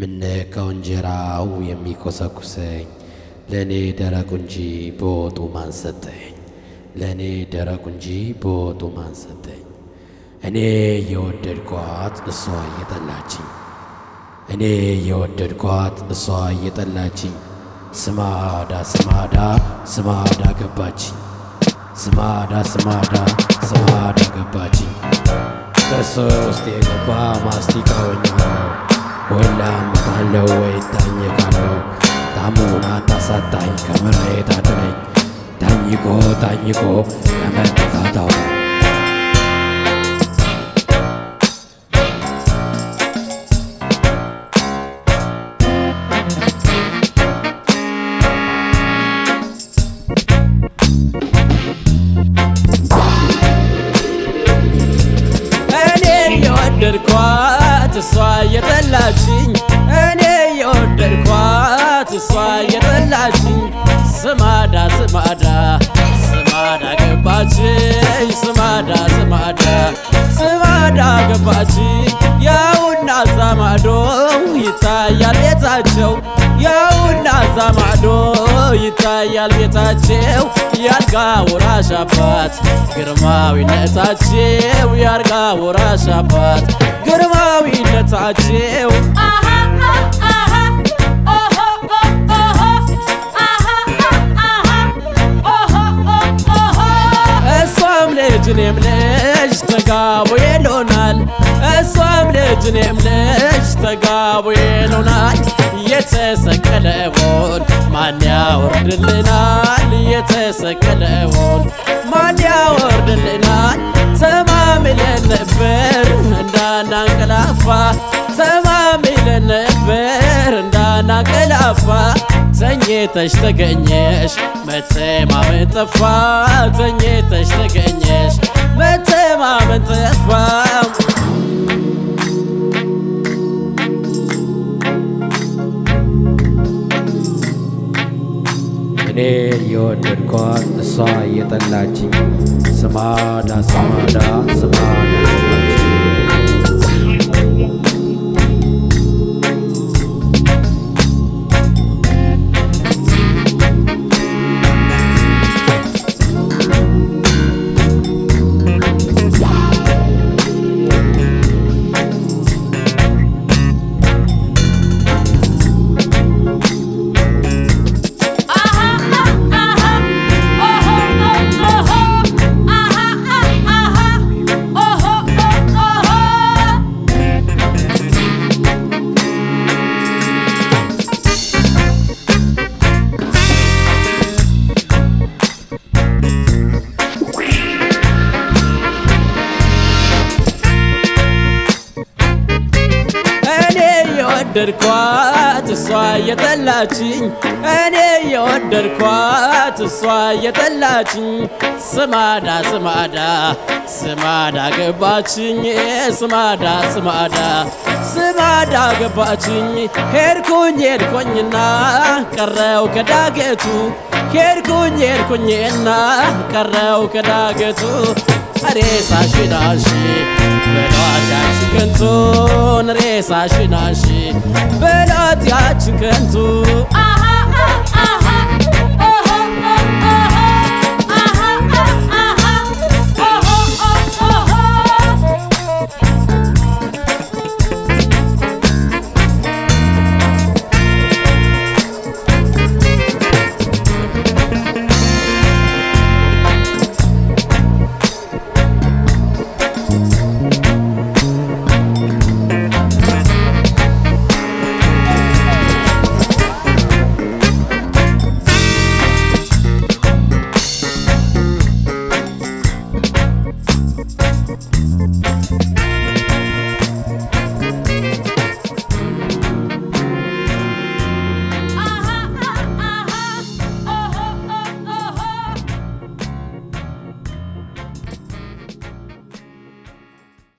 ምነካው እንጀራው የሚኮሰኩሰኝ ለእኔ ደረቁ እንጂ በወጡ ማን ሰጠኝ? ለእኔ ደረቁ እንጂ በወጡ ማን ሰጠኝ? እኔ የወደድኳት እሷ እየጠላችኝ እኔ የወደድኳት እሷ እየጠላችኝ ስማዳ ስማዳ ስማዳ ገባችኝ ስማዳ ስማዳ ስማዳ ገባችኝ ከእሷ ውስጥ የገባ ማስቲካ ሆኛለሁ ወይ ላምታለው ወይ ታኘካለው ታሙን አታሳጣኝ ከምሬት አድነኝ ታኝቆ ታኝቆ ከመጠፋታው እኔ የወደድኳት እሷ እየጠላችኝ እኔ የወደድኳት እሷ እየጠላችኝ ስማዳ ስማዳ ስማዳ ገባችኝ ስማዳ ስማዳ ስማዳ ገባችኝ ያውና እዛ ማዶ ይታያል ቤታቸው ያውና እዛ ማዶ ይታያል ቤታቸው ያልጋ ወራሽ አባት ግርማዊነታቸው ያልጋ ወራሽ አባት ግርማዊነታቸው እሷም ልጅ እኔም ልጅ ተጋቡ ይሉናል እሷም ልጅ እኔም ልጅ ተጋቡ ይሉናል የተሰቀለውን ማን ያወርድልናል የተሰቀለውን ማን ያወርድልናል ተማምለን ነበር እንዳናንቀላፋ ተማምለን ነበር እንዳናንቀላፋ ተኝተሽ ተገኘሽ መተማመን ጠፋ ተኝተሽ ተገኘሽ መተማመን ጠፋ እኔ የወደድኳት እሷ እየጠላችኝ ስማዳ ስማዳ ስማዳ ገባችኝ እኔ የወደድኳት እሷ እየጠላችኝ እኔ የወደድኳት እሷ እየጠላችኝ ስማዳ ስማዳ ስማዳ ገባችኝ ስማዳ ስማዳ ስማዳ ገባችኝ ሄድኩኝ ሄድኩኝና ቀረው ከዳገቱ ሄድኩኝ ሄድኩኝና ቀረው ከዳገቱ ሬሳሽን አንሺ በሏት ያችን ከንቱን ሬሳሽን አንሺ በሏት ያችን ከንቱን